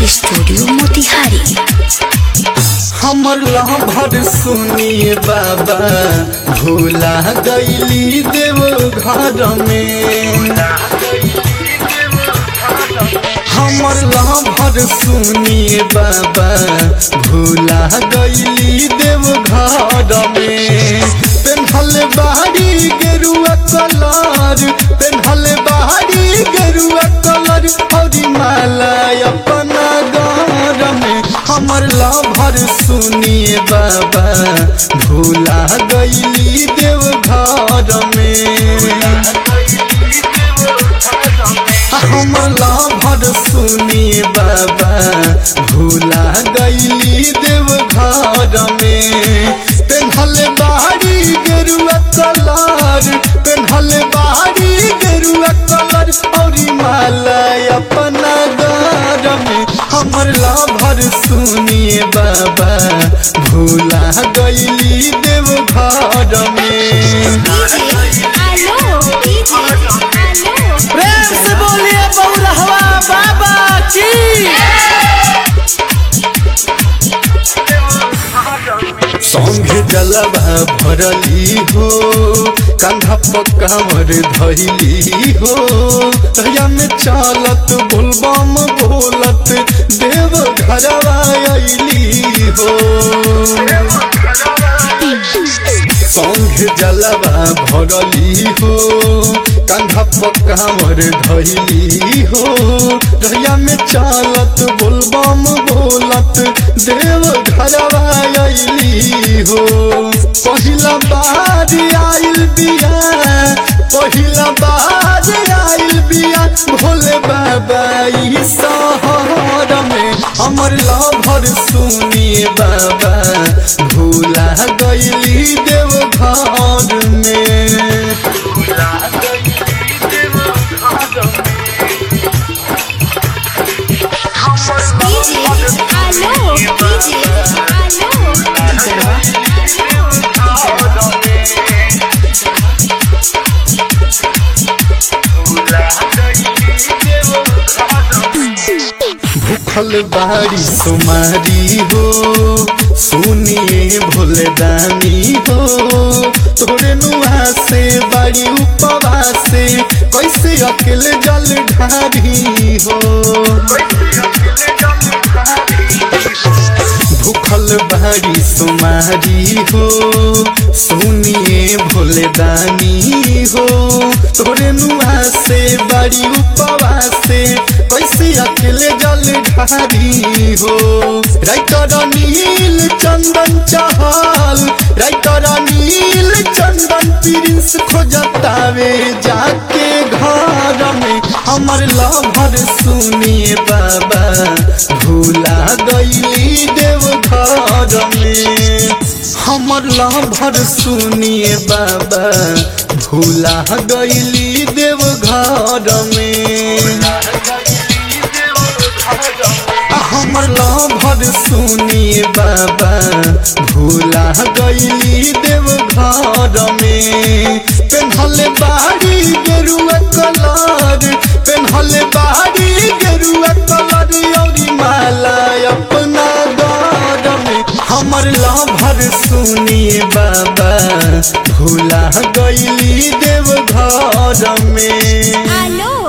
star studio Motihari हमर लहभर सुनिए बाबा भूला गईली देव घर में हमर लहभर सुनिए बाबा भूला गईली देव घर में पेन्हल बाहरी गेरुआ कलर पेन्हल बाहरी गेरुआ कलर और माला अपना घर में हमर लभर सुनिए बाबा भूला गईली देव घर में हमर लभर सुनिए बाबा भूला गईली देव घर में पेन्हल बाहरी गेरुआ कलर पेन्हल बाहरी गेरुआ कलर और माला अपना घर में हमर लभर सुनिए बाबा भूला गईली देव घर में प्रेम से बोलिए बउरहवा बाबा की संग जलवा भरली हो कंधा पकावर धैली हो तहिया में चालत बोलबम बोलत देव घरवा अइली हो संग जलवा भरली हो कंधा पकावर धैली हो रहिया में चालत बोलबम बोलत देव घरवा अइली हो पहिला बार आइल बिया पहिला बार आइल बिया भोले बाबा ई शहर में हमर लभर सुनिए बाबा भूला गईली देव घर में भूखल बाड़ी सुमारी हो सुनिए भोले दानी हो तोरे नुआ से बाड़ी उपवास से कैसे अकेले जल ढारी हो भूखल बाड़ी सुमारी हो सुनिए भोले दानी हो तोरे नुआ से बाड़ी उपवास से कैसे अकेले जल ढारी हो राइटर नील चंदन चहल राइटर नील चंदन प्रिंस खोजतावे जाके घर में हमर लभर सुनिए बाबा भूला गईली देव घर में हमर लभर सुनिए बाबा भूला गईली देव घर में हमर लभर सुनिए बाबा भूला गईली देव घर में पेन्हल बाड़ी गेरुआ कलर पेन्हल बाड़ी गेरुआ कलर और माला अपना घर में हमर लभर सुनिए बाबा भूला गईली देव घर में आलो